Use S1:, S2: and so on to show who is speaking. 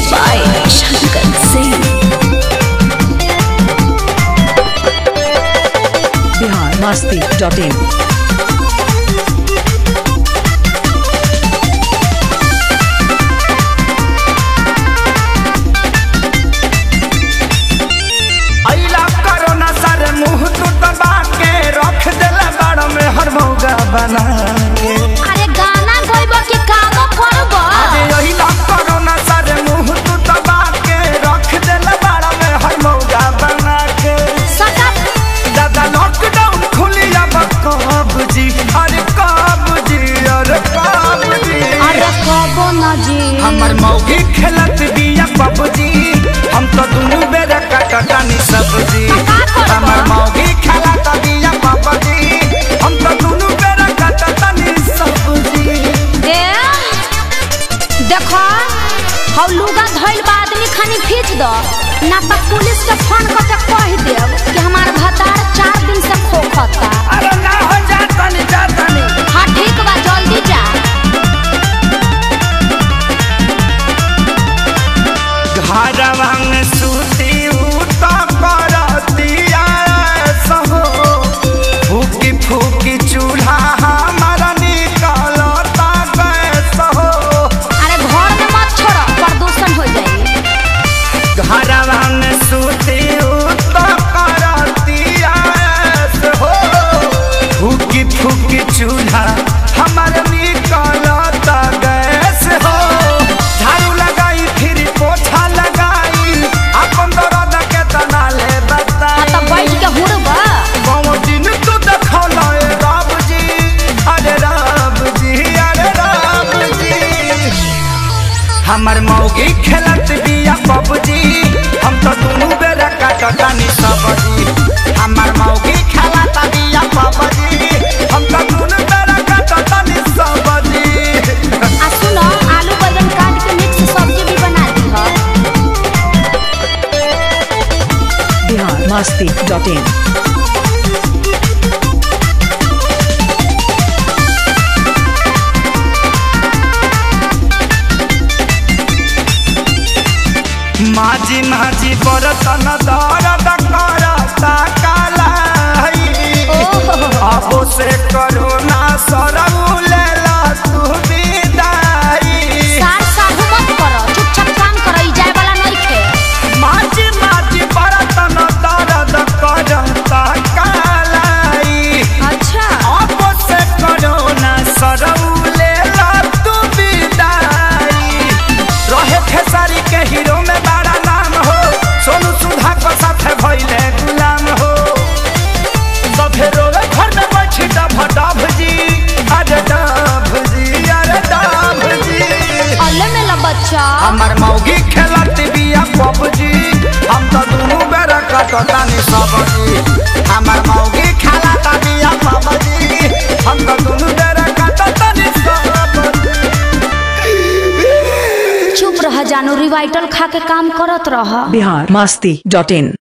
S1: by Shankar Singh.
S2: Bihar Masti dot in
S3: अइला corona सर मुंह तू दबा के रख देला बाड़ में हर मौगा बना के
S4: अरे गाना गइबो कि कामो करबो
S3: अरे अइला कोरोना सर मुंह तू दबा के रख देला बाड़ में हर मौगा बना के
S4: सटा
S3: दादा लॉकडाउन खुली अब कब जी अरे कब जी अरे कब जी
S4: अरे कबो न जी
S3: हमर मौगी खेलत बिया पबजी हम तो दुनू बेरा कटटानी सब्जी
S4: का करबो?
S3: हमर मौगी खेलत बिया पबजी हम तो दुनू बेरा कटटानी सब्जी
S4: ए देखो हौ लुगा धइल बा आदमी खानी खींच दो ना तो पुलिस के फोन करके कह देब कि हमार भतार चार दिन से खोखता
S3: अरे ना हो जातनी जातनी
S4: हाँ ठीक बा जल्दी जा
S3: घरवा में सूती उता करतिया सहो फूकी फूकी चूल्हा हमारा निकलता गैस हो
S4: अरे घर में मत छोड़ो प्रदूषण हो जाई
S3: घरवा में सूती उता करतिया हो फूकी फूकी चूल्हा हमारा निकलता गैस हो झाड़ू लगाई फिर पोछा लगाई अपन दर्द के तना ले
S4: हाँ
S3: बताई
S4: तो बैठ के हुड़बा
S3: बाबा दिन तू देखौला ए राम जी अरे राम जी अरे राम जी हमर मौगी खेलत बिया पबजी हम तो दुनू बेरा काटटानी सब्जी हमर मौगी खेलत बिया पबजी हम तो दुनू बेरा काटटानी सब्जी
S4: आ सुनो आलू बैंगन काट के मिक्स सब्जी भी बना दी हो
S2: बिहार मस्ती डॉट इन
S3: माझी माझी बरतन दर्द करता कालाई अब से करोना सरऊ लेला तू विदाई
S4: सार साहू मत करो चुपचाप काम करो ई जाए वाला नहीं खे
S3: माझी माझी बरतन दर्द करता कालाई
S4: अच्छा
S3: अब से करोना सरऊ लेला तू विदाई रहे खेसारी के हीरो में बड़ा नाम हो सोनू सुधा को साथे भइले गुलाम हो सभे रोवे घर में बैठी डभ डभ जी अरे डभ जी अरे डभ जी
S4: अल्ले में ला बच्चा
S3: हमर मौगी खेलत बिया पबजी हम तो दुनू बेरा कटतानी सबजी हमर मौगी खेलत बिया पबजी हम तो दुनू बेरा कटतानी सबजी
S4: चुप रह जानू रिवाइटल खा के काम करत रह
S2: बिहार मस्ती डॉट इन